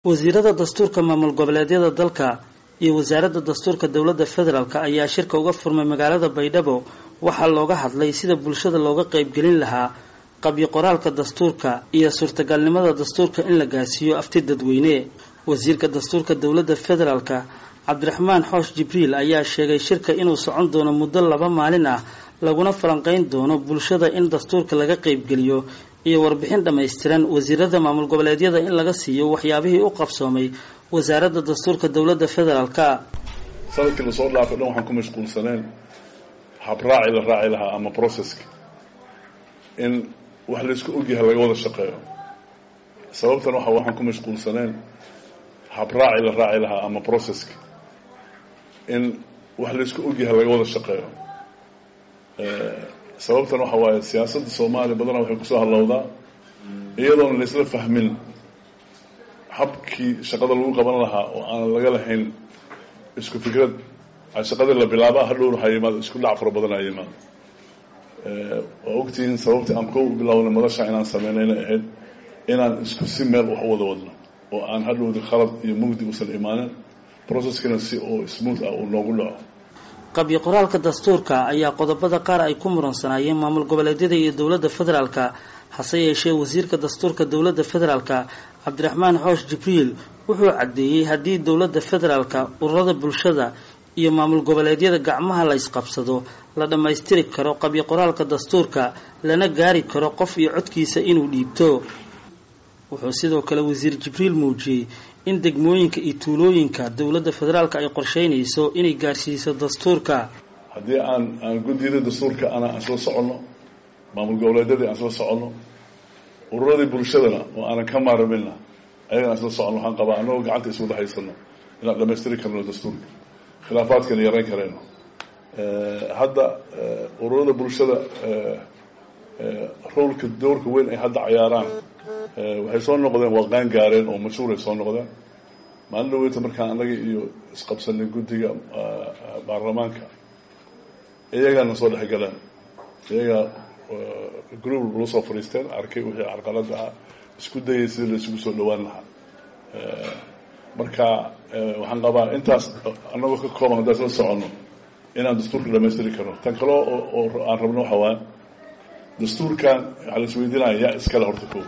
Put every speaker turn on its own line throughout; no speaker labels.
wasiirada dastuurka maamul goboleedyada dalka iyo wasaaradda dastuurka dowladda federaalk ayaa shirka uga furmay magaalada baydhabo waxaa looga hadlay sida bulshada looga qaybgelin lahaa qabyo qoraalka dastuurka iyo suurtagalnimada dastuurka in la gaarsiiyo afti dadweyne wasiirka dastuurka dowladda federaalk cabdiraxmaan xoosh jibriil ayaa sheegay shirka inuu socon doono muddo laba maalin ah laguna falanqeyn doono bulshada in dastuurka laga qaybgeliyo iyo warbixin dhammaystiran wasiirada maamul goboleedyada in laga siiyo waxyaabihii u qabsoomay wasaaradda dastuurka dowladda federaalka
sanadkii lasoo dhaafay dhan waxaan ku mashquulsaneen habraaci la raaci lahaa ama processka in wax laysku ogyahay laga wada shaqeeyo sababtan waxa waxaan ku mashquulsaneen habraaci la raaci lahaa ama processka in wax laysku ogyahay laga wada shaqeeyo sababtan waxa waaye siyaasadda soomaaliya badanaa waxay kusoo hallowdaa iyadoona laysla fahmin habkii shaqada lagu qaban lahaa oo aan laga lahayn isku fikrad shaqadii la bilaaba hadhowna waxaa yimaado isku dhac fara badan aa yimaado waa ogtihiin sababtii aan ko u bilawnay madasha inaan sameynayna ahayd inaan isku si meel wax u wada wadno oo aan hadhowda khalad iyo mugdi usan imaanin processkina si oo smooth ah uu noogu dhaco
qabyo qoraalka dastuurka ayaa qodobada qaar ay ku muransanaayeen maamul goboleedyada iyo dowladda federaalka hase yeeshee wasiirka dastuurka dowladda federaalka cabdiraxmaan xoosh jibriil wuxuu caddeeyey haddii dowladda federaalka ururada bulshada iyo maamul goboleedyada gacmaha la ysqabsado la dhammaystiri karo qabyo qoraalka dastuurka lana gaari karo qof iyo codkiisa inuu dhiibto wuxuu sidoo kale wasiir jibriil muujiyey in degmooyinka iyo tuulooyinka dowladda federaalka ay qorsheynayso inay gaarsiiso dastuurka
haddii aan aan guddiyada dastuurka ana aan soo soconno maamul goboleedyadii aan soo soconno ururadii bulshadana oo aanan ka maarmina ayagana aan soo soconno waxaan qabaa annagoo gacanta iswada haysano inaan dhamaystiri karno dastuurka khilaafaadkana yarayn karayno hadda ururada bulshada roolka doorka weyn ay hadda cayaaraan waxay soo noqdeen waa qaan gaareen oo mashhuuray soo noqdeen maalin dhaweyta markaan annaga iyo isqabsanay guddiga baarlamaanka iyagaana soo dhexgaleen iyagaa group la soo fadhiisteen arkay wixii carqalada ah isku dayay sidii la isugu soo dhawaan lahaa marka waxaan qabaa intaas annagoo ka kooban haddaan isla soconno inaan dastuurka dhamaystiri karno tan kale oo aan rabno waxa waaya dastuurkan waxaa la isweydiinaya yaa iskale horta ko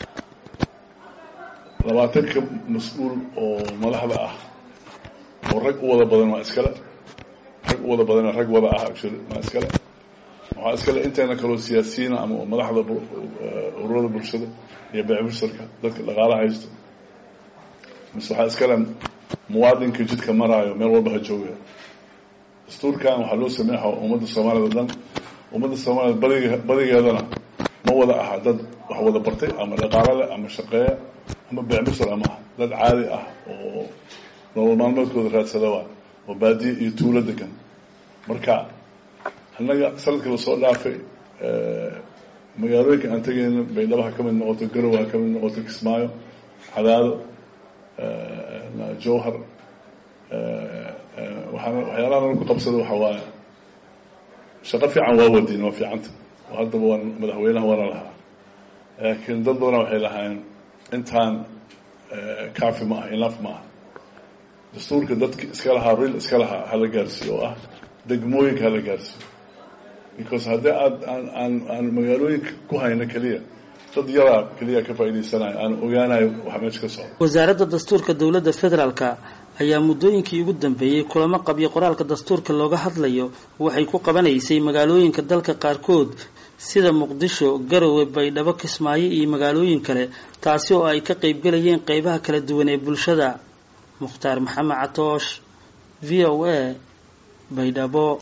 labaatanka mas-uul oo madaxda ah oo rag u wada badan waa iskale rag u wada badan rag wada ah actually waa iskale waxaa iskale inteena kaloo siyaasiyiina ama madaxda ururada bulshada iyo beecbusharka dadka dhaqaala haysto mise waxaa iskale muwaadinka jidka maraayo meel walba ha jooga dastuurkan waxaa loo sameeya ummadda soomaaliyad o dhan ummadda soomaaliyad badig badigeedana ma wada aha dad wax wada bartay ama dhaqaalo leh ama shaqeeya ama beecbusar ama ah dad caadi ah oo nolol maalmeedkooda raadsada waa oo baadiye iyo tuulo degan marka annaga sanadka lasoo dhaafay magaalooyinka aan tegayno baydhabo ha ka mid noqoto garow ha ka mid noqoto kismaayo cadaado jowhar waxaan waxyaalaha nala ku qabsada waxa waaye shaqo fiican waa wadiin waa fiicanta oo haddaba waan madaxweynaha waana lahaa laakiin dad badana waxay lahaayeen intaan cafi ma ah inaf ma ah dastuurka dadka iska lahaa ril iska lahaa hala gaarsiiyo oo ah degmooyinka hala gaarsiiyo because haddii aad aan aan aan magaalooyinka ku hayno keliya dad yaraa keliya ka faa'idaysanayo aan ogaanayo waxa meesha ka socda
wasaaradda dastuurka dowladda federaalka ayaa muddooyinkii ugu dambeeyey kulamo qabyo qoraalka dastuurka looga hadlayo waxay ku qabanaysay magaalooyinka dalka qaarkood sida muqdisho garowe baydhabo kismaayo iyo magaalooyin kale taasi oo ay ka qaybgelayeen qeybaha kala duwan ee bulshada mukhtaar maxamed catoosh v o a baydhabo